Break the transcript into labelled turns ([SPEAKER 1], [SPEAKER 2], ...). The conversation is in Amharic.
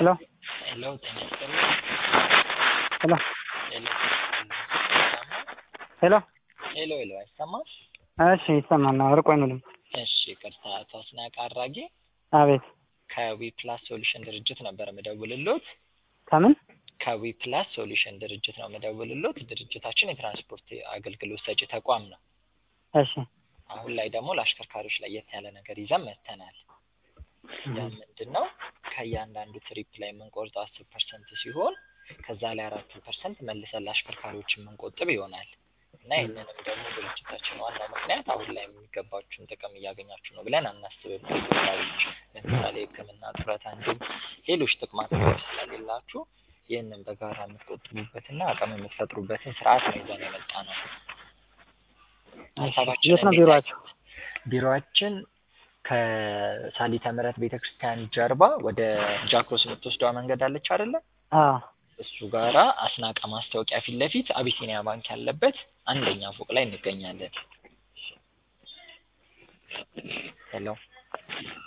[SPEAKER 1] ሄሎ
[SPEAKER 2] ሄሎ ጤና ይስጥልኝ።
[SPEAKER 1] ሄሎ
[SPEAKER 2] ሄሎ
[SPEAKER 1] ሄሎ
[SPEAKER 2] ሄሎ ሄሎ አይሰማም?
[SPEAKER 1] እሺ ይሰማል። ርቆኝ ነው ድምፅ።
[SPEAKER 2] እሺ ይቅርታ። አቶ አስናቀ አራጌ
[SPEAKER 1] አቤት
[SPEAKER 2] ከዊ ፕላስ ሶሉሽን ድርጅት ነበር የምደውልሎት።
[SPEAKER 1] ከምን
[SPEAKER 2] ከዊ ፕላስ ሶሉሽን ድርጅት ነው የምደውልሎት። ድርጅታችን የትራንስፖርት አገልግሎት ሰጪ ተቋም ነው።
[SPEAKER 1] እሺ
[SPEAKER 2] አሁን ላይ ደግሞ ለአሽከርካሪዎች ለየት ያለ ነገር ይዘን መጥተናል። ያ ምንድን ነው? ከእያንዳንዱ ትሪፕ ላይ የምንቆርጠው አስር ፐርሰንት ሲሆን ከዛ ላይ አራት ፐርሰንት መልሰን ለአሽከርካሪዎች የምንቆጥብ ይሆናል እና ይህንንም ደግሞ ድርጅታችን ዋና ምክንያት አሁን ላይ የሚገባችሁን ጥቅም እያገኛችሁ ነው ብለን አናስብም። አሽከርካሪዎች ለምሳሌ ሕክምና፣ ጡረታ እንዲሁም ሌሎች ጥቅማ ጥቅሞች ስለሌላችሁ ይህንን በጋራ የምትቆጥቡበትና አቅም የምትፈጥሩበትን ስርዓት ነው ይዘን የመጣ ነው። ሀሳባችን
[SPEAKER 1] የት ነው
[SPEAKER 2] እንዴት
[SPEAKER 1] ቢሮአችሁ?
[SPEAKER 2] ቢሮአችን ከሳሊተ ምሕረት ቤተክርስቲያን ጀርባ ወደ ጃክሮስ የምትወስደዋ መንገድ አለች አይደለ?
[SPEAKER 1] አዎ
[SPEAKER 2] እሱ ጋራ አስናቀ ማስታወቂያ ፊት ለፊት አቢሲኒያ ባንክ ያለበት አንደኛ ፎቅ ላይ እንገኛለን። ሄሎ